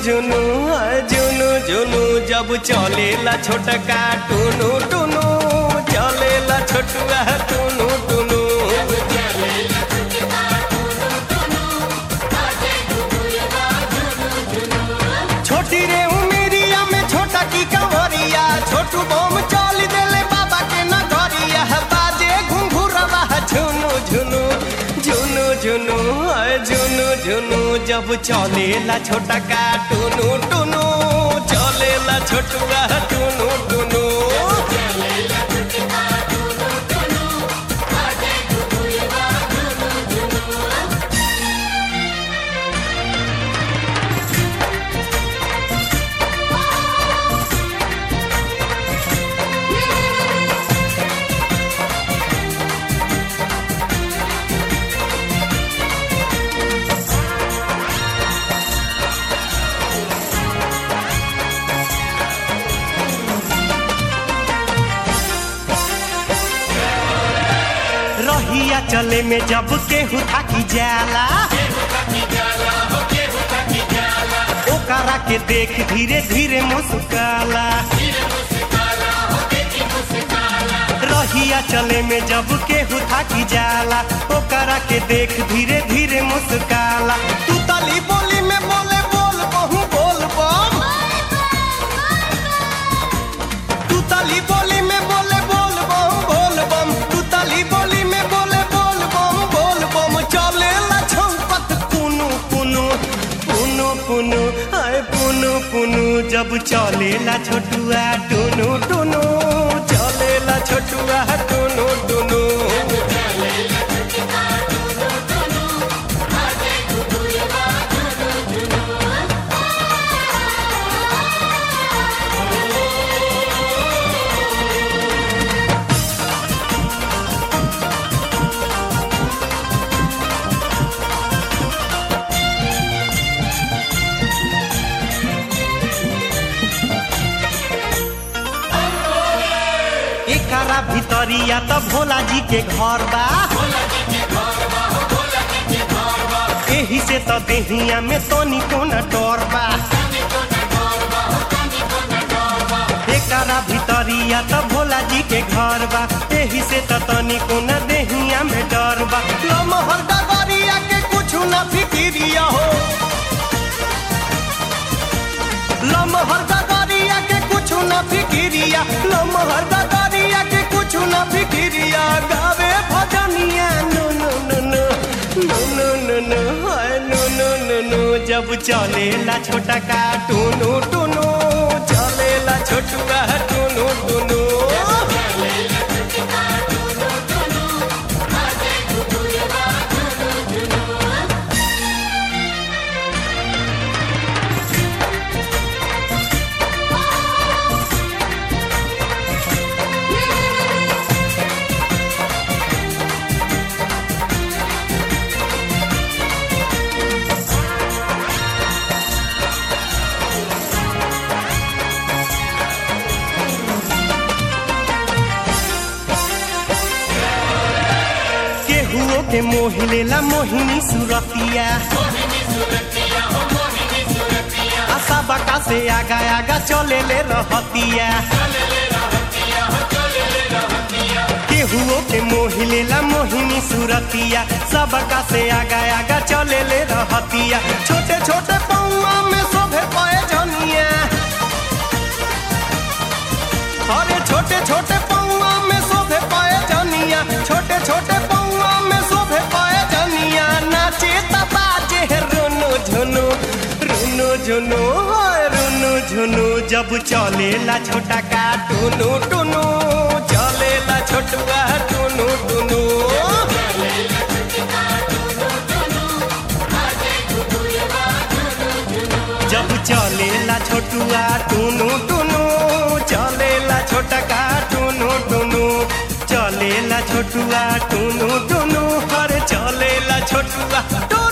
झुनु हाय झुनु झुनु जब चलेला छोटका टुनु टुनु चलेला छोटुआ टुनु टुनु छोटी रे उमेरिया में छोटा की कंवरिया छोटू बम चल देले बाबा के नगरिया बाजे घुंघुरवा झुनु झुनु झुनु झुनु हाय झुनु झुनु जब चलेला छोटा का टुनु टुनु चलेला छोटुआ टुनु टुनु रहिया चले में जब केहू थाकी जाला ओकरा के देख धीरे धीरे मुस्काला रहिया चले में जब केहू थाकी जाला ओकरा के देख धीरे धीरे मुस्काला तू तली बोली में बोले बोल बहु बोल बम तू तली बोली में बोले बोल बम बोल बम तू तली बोली में बोले बोल बम बोल बम चले ला छौपत पुनु पुनु पुनु पुनु आए पुनु पुनु जब चले ला छोटुआ टुनु टुनु चले ला छोटुआ टुनु टुनु एकरा भितरिया त भोला जी के घर बा एही से त देहिया में तनी कोना डर बा एकरा भितरिया त भोला जी के घर बा एही से त तनी कोना देहिया में डर बा लमहर डगरिया के कुछ ना फिकिरिया हो लमहर डगरिया के कुछ ना फिकिरिया लमहर डगरिया के कुछ ना फिकिरिया गावे भजनिया नो नो नो नो नो नो नो नो हाय नो नो नो नो जब चलेला छोटा का टुनु टुनु चलेला छोटुआ टुनु टुनु केहुओ के मोह लेला मोहिनी सुरतिया आशा बका से आगा आगा चले ले रहतिया केहुओ के मोह लेला मोहिनी सुरतिया सबका से आगा आगा चले ले रहतिया छोटे छोटे पौआ में शोभे पाए जनिया अरे छोटे छोटे पौआ में शोभे पाए जनिया छोटे छोटे पौआ में शोभे पाए जनिया नाचे बाजे रुनु झुनु रुनु झुनु हाय रुनु झुनु जब चलेला छोटा का टुनु टुनु चलेला छोटुआ टुनु टुनु जब चलेला छोटुआ टुनु टुनु चलेला छोटा का टुनु टुनु चलेला छोटुआ टुनु टुनु हर चलेला छोटुआ टुनु